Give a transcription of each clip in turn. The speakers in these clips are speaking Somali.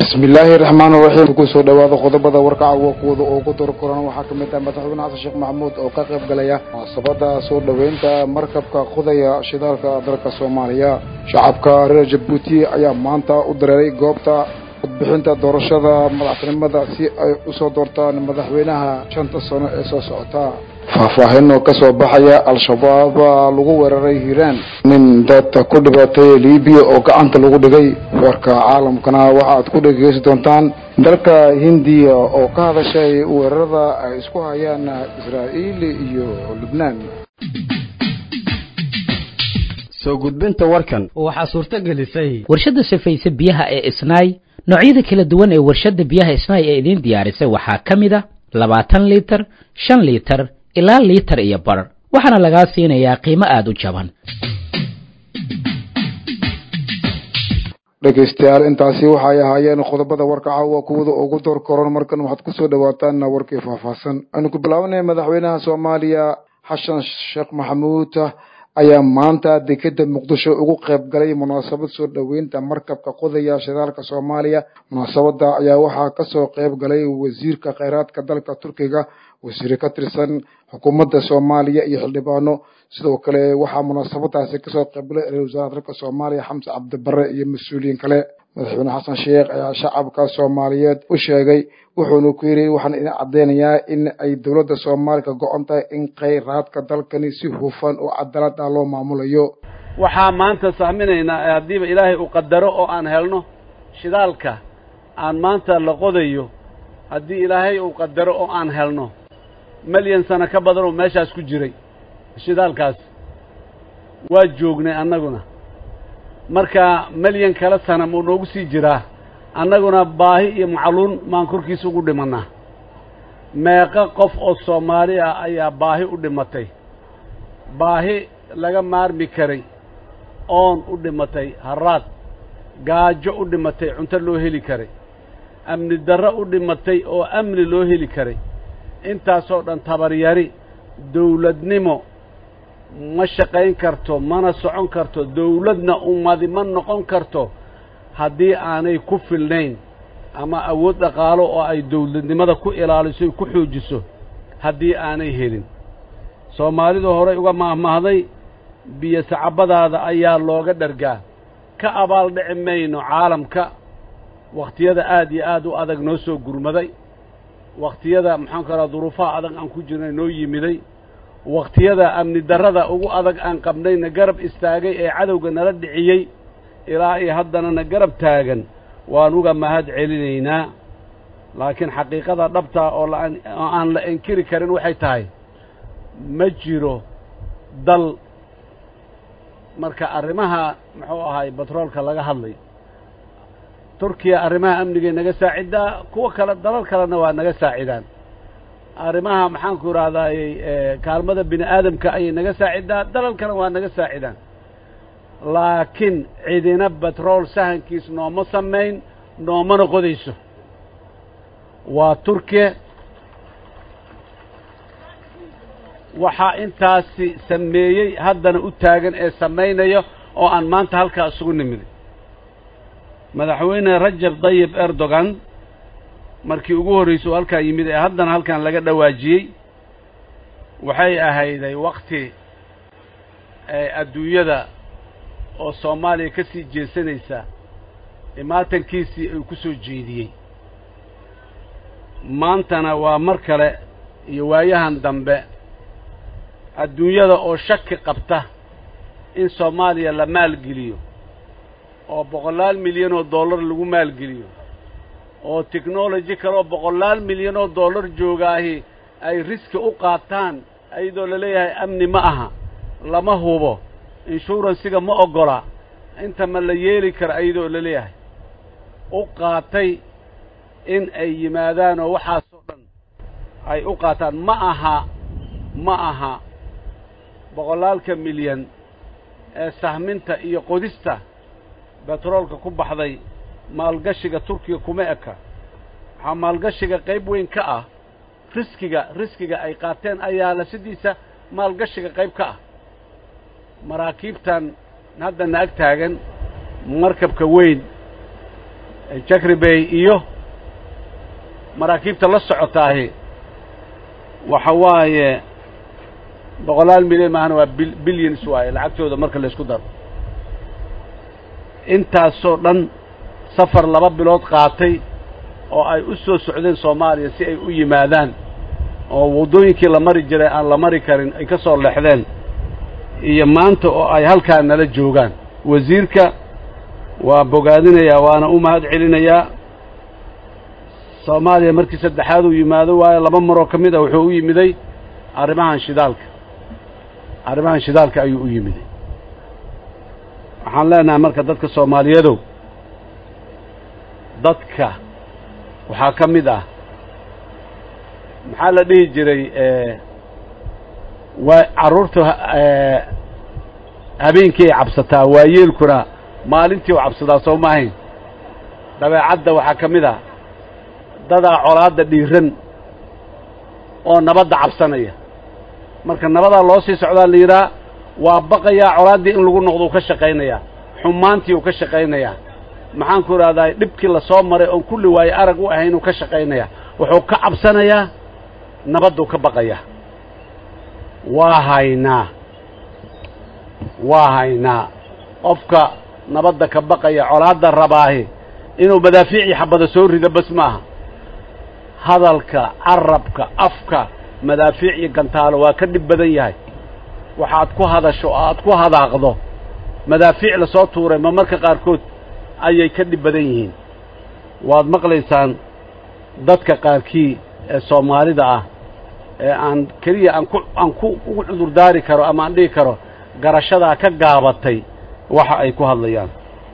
bismillaahi raxmaan raxiim kusoo dhawaada qodobada warkaca kuwada ugu dor koran waxaa ka mid ah madaxweyne xasan sheekh maxamuud oo ka qayb galaya munaasabada soo dhoweynta markabka qodaya shidaalka dalka soomaaliya shacabka reer jabuuti ayaa maanta u dareeray goobta codbixinta doorashada madaxtinimada si ay usoo doortaan madaxweynaha shanta sano ee soo socota faahfaahin oo ka soo baxaya al-shabaab lagu weeraray hiiraan nin dad ku dhibatay libiya oo gacanta lagu dhigay warka caalamkana waxaad ku dhegeysi doontaan dalka hindiya oo ka hadashay weerarada ay isku hayaan israa'iil iyo lubnaan soo gudbinta warkan waxaa suurto gelisay warshadda safayse biyaha ee isnaay noocyada kala duwan ee warshadda biyaha isnaay ee idiin diyaarisay waxaa ka mid a labaatan liitar shan liitar ilaa liitar iyo bar waxaana lagaa siinayaa qiimo aada u jaban dhegaystayaal intaasi waxay ahaayeen qodobada warka caawa kuwada ugu door koran markan waxaad kusoo dhawaataan warkii faahfaahsan aynu ku bilaabanay madaxweynaha soomaaliya xasan sheekh maxamuud ayaa maanta dekeda muqdisho ugu qayb galay munaasabad soo dhoweynta markabka qodaya shidaalka soomaaliya munaasabada ayaa waxaa kasoo qayb galay wasiirka kheyraadka dalka turkiga wasiire ka tirsan xukuumadda soomaaliya iyo xildhibaano sidoo kale waxaa munaasabadaasi kasoo qaybgalay ra-isul wasaaraha dalka soomaaliya xamse cabdibare iyo mas-uuliyiin kale madaxweyne xasan sheekh ayaa shacabka soomaaliyeed u sheegay wuxuuna ku yidhi waxaan idin caddeynayaa in ay dowladda soomaaliya ka go-on tahay in kheyraadka dalkani si hufan oo cadaalad ah loo maamulayo waxaa maanta sahminaynaa haddiiba ilaahay uu qadaro oo aan helno shidaalka aan maanta la qodayo haddii ilaahay uu qadaro oo aan helno melyan sano ka badan oo meeshaas ku jiray shidaalkaas waa joognay annaguna marka melyan kale sana muu noogu sii jiraa annaguna baahi iyo macluun maan korkiisa ugu dhimannaa meeqa qof oo soomaali ah ayaa baahi u dhimatay baahi laga maarmi karay oon u dhimatay harraad gaajo u dhimatay cunto loo heli karay amni darro u dhimatay oo amni loo heli karay intaasoo dhan tabaryari dawladnimo ma shaqayn karto mana socon karto dawladna ummadi ma noqon karto haddii aanay ku filnayn ama awood dhaqaalo oo ay dawladnimada ku ilaaliso ku xoojiso haddii aanay helin soomaalidu horay uga maahmaahday biyo sacabadaada ayaa looga dhargaa ka abaal dhici mayno caalamka wakhtiyada aad iyo aad u adag noo soo gurmaday wakhtiyada maxaan ku raha duruufaha adag aan ku jirnay noo yimiday wakhtiyada amni darrada ugu adag aan qabnayna garab istaagay ee cadowga nala dhiciyey ilaa iyo haddanana garab taagan waan uga mahad celinaynaa laakiin xaqiiqada dhabtaa oo oo aan la inkiri karin waxay tahay ma jiro dal marka arrimaha muxuu ahaay batroolka laga hadlay turkiya arrimaha amnigay naga saacidaa kuwa kale dalal kalena waa naga saacidaan arrimaha maxaanku idhahdaayey kaalmada bini aadamka ayay naga saacidaa dalal kale waa naga saacidaan laakiin cidina batrool sahankiis nooma samayn noomana qodayso waa turkiya waxaa intaasi sameeyey haddana u taagan ee samaynaya oo aan maanta halkaa isugu nimiday madaxweyne rajab dayib erdogan markii ugu horraysay oo halkaa yimid ee haddana halkan laga dhawaajiyey waxay ahayday wakti adduunyada oo soomaaliya ka sii jeesanaysa imaatankiisii ay ku soo jeediyey maantana waa mar kale iyo waayahan dambe adduunyada oo shaki qabta in soomaaliya la maalgeliyo oo boqolaal milyan oo dollar lagu maalgeliyo oo technology kaleoo boqolaal milyan oo dollar joogaahi ay riski u qaataan iyadoo la leeyahay amni ma aha lama hubo inshuransiga ma oggola inta ma la yeeli kara iyadoo la leeyahay u qaatay in ay yimaadaan oo waxaasoo dhan ay u qaataan ma aha ma aha boqolaalka milyan ee sahminta iyo qodista betroolka ku baxday maalgashiga turkiga kuma eka waxaa maalgashiga qayb weyn ka ah riskiga riskiga ay qaateen ayaa la sidiisa maalgashiga qayb ka ah maraakiibtan haddana ag taagan markabka weyn jakribey iyo maraakiibta la socotaahi waxa waaye boqolaal milyan maahana waa bil bilyans waaye lacagtooda marka la isku daro intaasoo dhan safar laba bilood qaatay oo ay u soo socdeen soomaaliya si ay u yimaadaan oo waddooyinkii la mari jiray aan la mari karin ay ka soo leexdeen iyo maanta oo ay halkaa nala joogaan wasiirka waa bogaadinayaa waana u mahad celinayaa soomaaliya markii saddexaad uu yimaado waayo laba maroo ka mid a wuxuu u yimiday arrimahan shidaalka arrimahan shidaalka ayuu u yimiday waxaan leenahay marka dadka soomaaliyadow dadka waxaa ka mid ah maxaa la dhihi jiray waa carruurta habeenkii ay cabsataa waayeelkuna maalintii u cabsadaa soo maahayn dabeecadda waxaa ka mid ah dadaa colaadda dhiiran oo nabadda cabsanaya marka nabadaa loo sii socdaa la yidhaha waa baqayaa colaaddii in lagu noqdo uu ka shaqaynayaa xumaantii uu ka shaqaynayaa maxaan ku idhahdaa dhibkii la soo maray oon kulli waaye arag u ahayn uu ka shaqaynayaa wuxuu ka cabsanayaa nabadduu ka baqayaa waa haynaa waa haynaa qofka nabadda ka baqaya colaadda rabaahi inuu madaafiicii xabada soo rido bas maaha hadalka carabka afka madaafiic iyo gantaalo waa ka dhib badan yahay waxaad ku hadasho oo aad ku hadaaqdo madaafiic la soo tuuray ma marka qaarkood ayay ka dhib badan yihiin waad maqlaysaan dadka qaarkii ee soomaalida ah ee aan keliya aan ku aan ku ugu cudurdaari karo ama aan dhihi karo garashadaa ka gaabatay waxa ay ku hadlayaan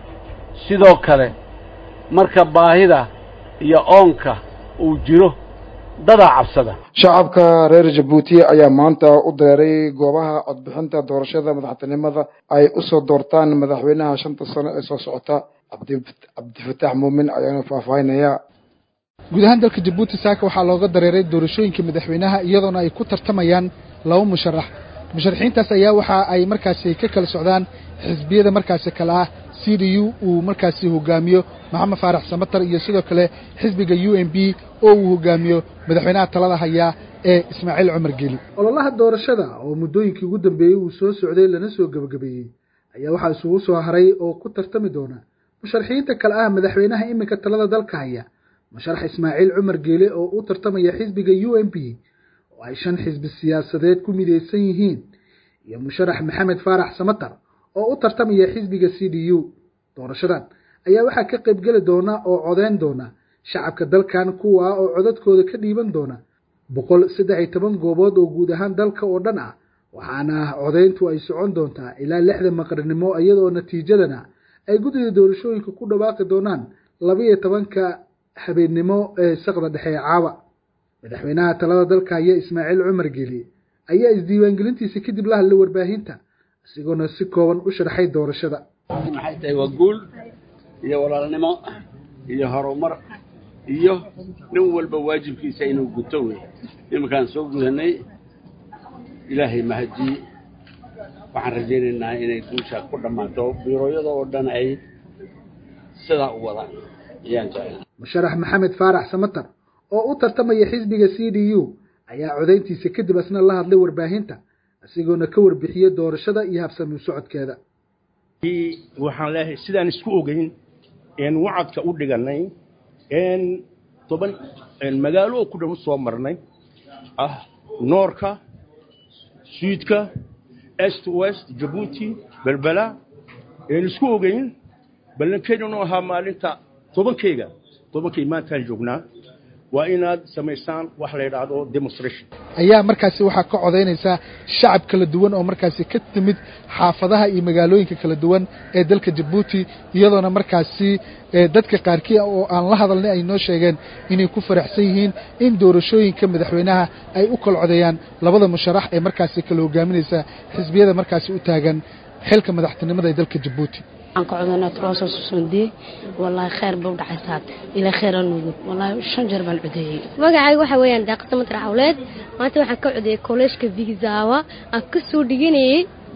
sidoo kale marka baahida iyo oonka uu jiro dadaa cabsada shacabka reer jabuuti ayaa maanta u dareeray goobaha codbixinta doorashada madaxtinimada ay usoo doortaan madaxweynaha shanta sano ee soo socota cabdifataax muumin ayaana faahfaahinaya guud ahaan dalka jabuuti saaka waxaa looga dareeray doorashooyinka madaxweynaha iyadoona ay ku tartamayaan laba musharax musharaxiintaas ayaa waxa ay markaasi ka kala socdaan xisbiyada markaasi kale ah c d u uu markaasi hogaamiyo maxamed faarax samatar iyo sidoo kale xisbiga u m b oo uu hogaamiyo madaxweynaha talada hayaa ee ismaaciil cumar geli ololaha doorashada oo muddooyinkii ugu dambeeyey uu soo socday lana soo gebagabeeyey ayaa waxaa isugu soo haray oo ku tartami doona musharaxiinta kale ah madaxweynaha iminka talada dalka haya musharax ismaaciil cumar geele oo u tartamaya xisbiga u m b oo ay shan xisbi siyaasadeed ku midaysan yihiin iyo musharax maxamed faarax samatar oo u tartamaya xisbiga c d u doorashadan ayaa waxaa ka qaybgeli doona oo codeyn doona shacabka dalkan kuwa oo codadkooda ka dhiiban doona boqol saddex iyo toban goobood oo guud ahaan dalka oo dhan ah waxaana codeyntu ay socon doontaa ilaa lixda maqribnimo iyadoo natiijadana ay guddida doorashooyinka ku dhawaaqi doonaan labaiyo tobanka habeennimo ee saqda dhexe ee caawa madaxweynaha talada dalka haya ismaaciil cumar geli ayaa isdiiwaangelintiisa kadib la hadlay warbaahinta isagoona si kooban u sharxay doorashada maxay tahay waa guul iyo walaalnimo iyo horumar iyo nin walba waajibkiisa inuu guto wey iminkaan soo gudanay ilaahay mahadii waxaan rajaynaynaa inay guusha ku dhammaato biirooyada oo dhan ay sidaa u wadaan ayaan jecel musharax maxamed faarax samatar oo u tartamaya xisbiga c d u ayaa codayntiisa kadib asna la hadlay warbaahinta isagoona ka warbixiyey doorashada iyo habsami socodkeeda waxaan leeyahay sidaan isku ogeyn een wacadka u dhiganay een toban magaalo oo ku dhan soo marnay ah noorka suudka est west jabuuti belbela een isku ogeyn ballankeedanu ahaa maalinta tobankeyga tobankay maantaan joognaa waa inaad samaysaan wax la yidhaahdo demonstration ayaa markaasi waxaa ka codaynaysaa shacab kala duwan oo markaasi ka timid xaafadaha iyo magaalooyinka kala duwan ee dalka jabuuti iyadoona markaasi dadka qaarkii oo aan la hadalnay ay noo sheegeen inay ku faraxsan yihiin in doorashooyinka madaxweynaha ay u kala codeeyaan labada musharax ee markaasi kala hogaaminaysa xisbiyada markaasi u taagan xilka madaxtinimada ee dalka jabuuti aan ka codana troso susundie wallaahi khayr buu dhacay saad ilaa khayr aan nugud wallaahi shan jeer baan codeeyey magacayga waxa weeyaan daaqada matar cawleed maanta waxaan ka codeeyey kolleejka vigzawa aan ka soo dhiganayay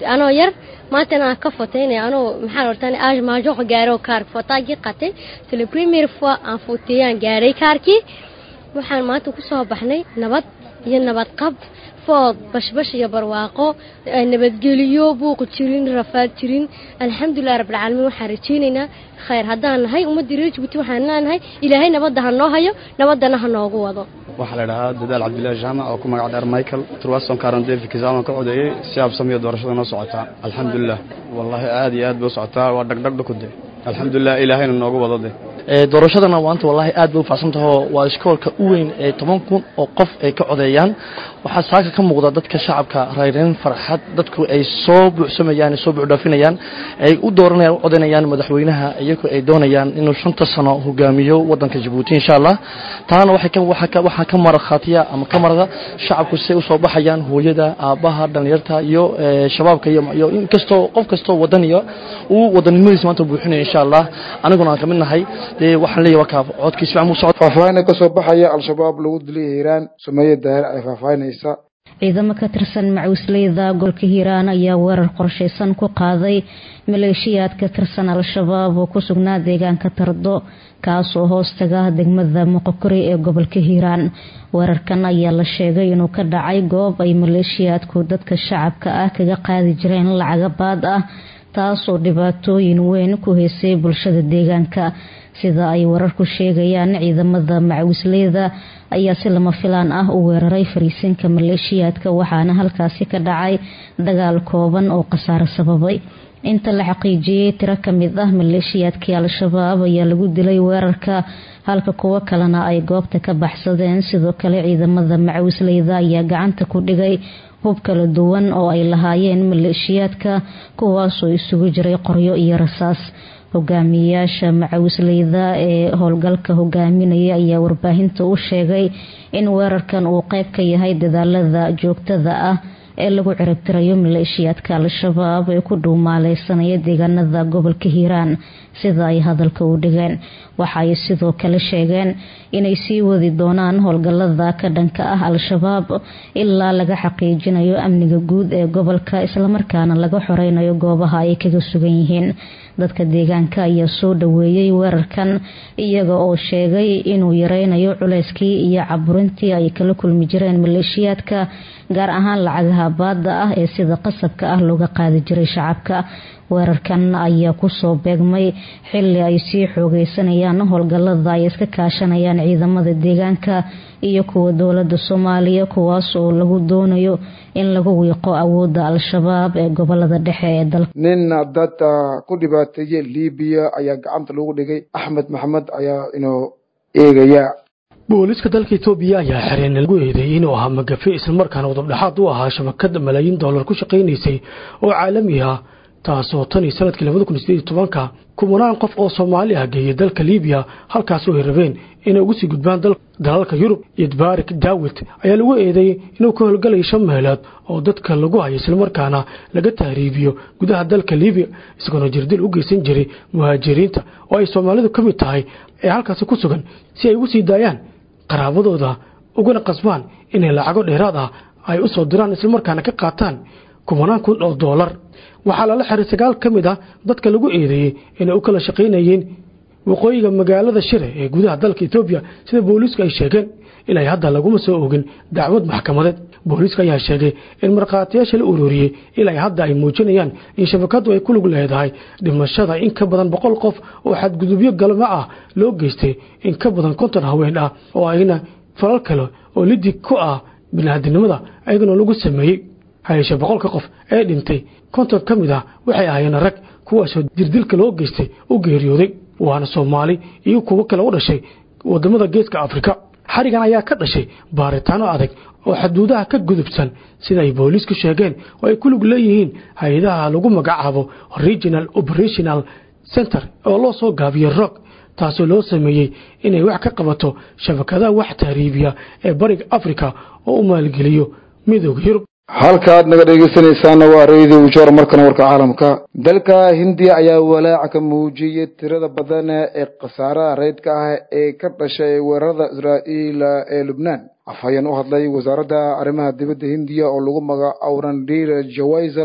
anoo yar maantana aan ka foteynaya anoo maxaa hortaan age major gaaro kaark fotaagii qatay c'est le premier fois aan foteeyaan gaaray kaarkii waxaan maanta ku soo baxnay nabad iyo nabad qab food bashbash iyo barwaaqo nabadgeliyo buuq jirin rafaad jirin alxamdulilah rabbilcaalamiin waxaan rajaynaynaa khayr haddaan nahay ummaddii reer jabuuti waxaan leenahay ilaahay nabadda ha noo hayo nabaddana ha noogu wado waxaa la idhahaa dadaal cabdillahi jaamac oo ku magac dheer michael turwason karandefi kisaama ka codeeyey si habsamiyo doorashada noo socotaa alxamdulilah wallaahi aad iyo aad bay u socotaa waa dhagdhagdhakude alxamdulilah ilaahayna noogu wado de doorashadana maanta wallaahi aad bay u faacsantaho waa iskoolka u weyn ee toban kun oo qof ay ka codeeyaan waxaa saaka ka muuqda dadka shacabka rayrayn farxad dadku ay soo buuxsamayaan soo buuxdhaafinayaan ay u dooranayaan u codaynayaan madaxweynaha iyagoo ay doonayaan inuu shanta sano hogaamiyo wadanka jabuuti insha allah taana waxaa ka markhaatiya ama ka marada shacabku siay usoo baxayaan hooyada aabbaha dhallinyarta iyo shabaabka iyo inkastoo qof kastoo wadaniya uu wadanimadiisa maanta buuxinaya insha allah aniguna aan ka mid nahay dee waxaan leeyahay wakaa codkiisa fiican buu socda faahfaahinna ka soo baxaya al-shabaab lagu dilay hiiraan sumeeye daahir ay faahfaahinaysa ciidamo ka tirsan macuusleyda gobolka hiiraan ayaa weerar qorshaysan ku qaaday maleeshiyaad ka tirsan al-shabaab oo ku sugnaa deegaanka tardo kaasoo hoostaga degmada moqokori ee gobolka hiiraan weerarkan ayaa la sheegay inuu ka dhacay goob ay maleeshiyaadku dadka shacabka ah kaga qaadi jireen lacaga baad ah taasoo dhibaatooyin weyn ku haysay bulshada deegaanka sida ay wararku sheegayaan ciidamada macawisleyda ayaa si lama filaan ah u weeraray fariisinka maleeshiyaadka waxaana halkaasi ka dhacay dagaal kooban oo khasaaro sababay inta la xaqiijiyey tiro kamid ah maleeshiyaadkii al-shabaab ayaa lagu dilay weerarka halka kuwo kalena ay goobta ka baxsadeen sidoo kale ciidamada macawisleyda ayaa gacanta ku dhigay hub kala duwan oo ay lahaayeen maleeshiyaadka kuwaasoo isugu jiray qoryo iyo rasaas hogaamiyayaasha macawisleyda ee howlgalka hogaaminaya ayaa warbaahinta u sheegay in weerarkan uu qeyb ka yahay dadaalada joogtada ah ee lagu ciribtirayo maleeshiyaadka al-shabaab ee ku dhuumaaleysanaya deegaanada gobolka hiiraan sida ay hadalka u dhigeen waxa ay sidoo kale sheegeen inay sii wadi doonaan howlgalada ka dhanka ah al-shabaab ilaa laga xaqiijinayo amniga guud ee gobolka islamarkaana laga xoreynayo goobaha ay kaga sugan yihiin dadka deegaanka ayaa soo dhaweeyey weerarkan iyaga oo sheegay inuu yareynayo culeyskii iyo caburintii ay kala kulmi jireen maleeshiyaadka gaar ahaan lacagaha baada ah ee sida qasabka ah looga qaadi jiray shacabka weerarkan ayaa kusoo beegmay xili ay sii xoogeysanayaan howlgalada ay iska kaashanayaan ciidamada deegaanka iyo kuwa dowlada soomaaliya kuwaas oo lagu doonayo in lagu wiiqo awooda al-shabaab ee gobolada dhexe ee dalka nin dad ku dhibaateeyey libiya ayaa gacanta lagu dhigay axmed maxamed ayaa inoo eegaya booliiska dalka etoobiya ayaa xereen lagu eedeeyey inuu ahaa magafe islamarkaana wadabdhexaad u ahaa shabakad malaayiin dollar ku shaqaynaysay oo caalami ah taasoo tan iyo sanadkii labada kun sideed iyo tobanka kumanaan qof oo soomaali ah geeyay dalka libiya halkaasoo ay rabeen inay ugu sii gudbaan dalalka yurub iyo dbarik daawit ayaa lagu eedeeyey inuu ka howlgalayo shan meelood oo dadka lagu hayo islamarkaana laga tahriibiyo gudaha dalka libiya isagoona jirdil u geysan jiray muhaajiriinta oo ay soomaalidu ka mid tahay ee halkaasi ku sugan si ay ugu sii daayaan qaraabadooda ugana qasbaan inay lacago dheeraad ah ay u soo diraan islamarkaana ka qaataan kumanaan kun oo doolar waxaa lala xiray sagaal ka mid ah dadka lagu eedeeyey inay u kala shaqaynayeen waqooyiga magaalada shire ee gudaha dalka etoobiya sida booliisku ay sheegeen ilaa hadda laguma soo ogin dacwad maxkamadeed booliiska ayaa sheegay in markhaatiyaasha la ururiyey ilaa hadda ay muujinayaan in shabakadu ay ku lug leedahay dhimashada in ka badan boqol qof oo xadgudubyo galmo ah loo geystay in ka badan konton haween ah oo ayna falal kale oo lidig ku ah biniaadinimada ayagana lagu sameeyey hayeshe boqolka qof ee dhintay konton ka mid ah waxay ahaayeen rag kuwaasoo dirdilka loo geystay u geeriyooday waana soomaali iyo kuwo kale u dhashay wadamada geeska afrika xarigan ayaa ka dhashay baaritaano adag oo xaduudaha ka gudubsan sida ay booliisku sheegeen oo ay ku lug leeyihiin hay-adaha lagu magacaabo regional operational center oo loo soo gaabiyo rog taasoo loo sameeyey inay wax ka qabato shabakadaha wax tahriibiya ee bariga afrika oo u maalgeliyo midooda yurub halkaad naga dhegeysanaysaana waa radio jor markana warka caalamka dalka hindiya ayaa walaaca ka muujiyey tirada badan ee khasaaraha reydka ah ee ka dhashay weerarada israa'iil ee lubnaan afhayeen u hadlay wasaaradda arrimaha dibadda hindiya oo lagu magaco randir jawaisal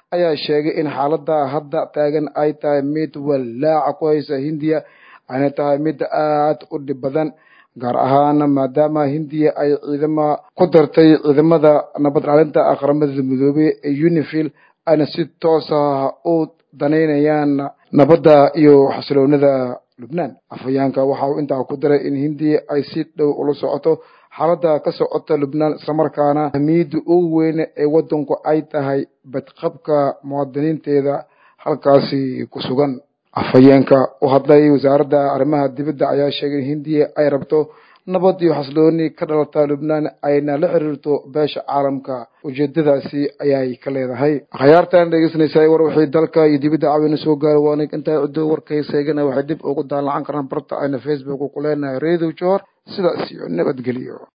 ayaa sheegay in xaaladda hadda taagan ay tahay mid walaaca ku haysa hindiya ayna tahay mid aad u dhib badan gaar ahaan maadaama hindiya ay ciidama ku dartay ciidamada nabad ilaalinta qaramada midoobey ee unifil ayna si toos ah u danaynayaan nabadda iyo xasiloonida lubnaan afhayaanka waxa uu intaa ku daray in hindiya ay si dhow ula socoto xaaladda ka socota lubnaan islamarkaana ahmiyadda ugu weyn ee waddanku ay tahay badqabka muwaadiniinteeda halkaasi ku sugan afhayeenka u hadlay wasaaradda arrimaha dibadda ayaa sheegay in hindiya ay rabto nabad iyo xasilooni ka dhalata lubnaan ayna la xiriirto beesha caalamka ujeedadaasi ayay ka leedahay akhyaartan dhegeysanaysaa war wixii dalka iyo dibadda caawina soo gaara waana intaa ciddo warkayseegana waxay dib ugu daalacan karaan barta ayna facebook ku leenahay radio jor sidaas iyo nabadgelyo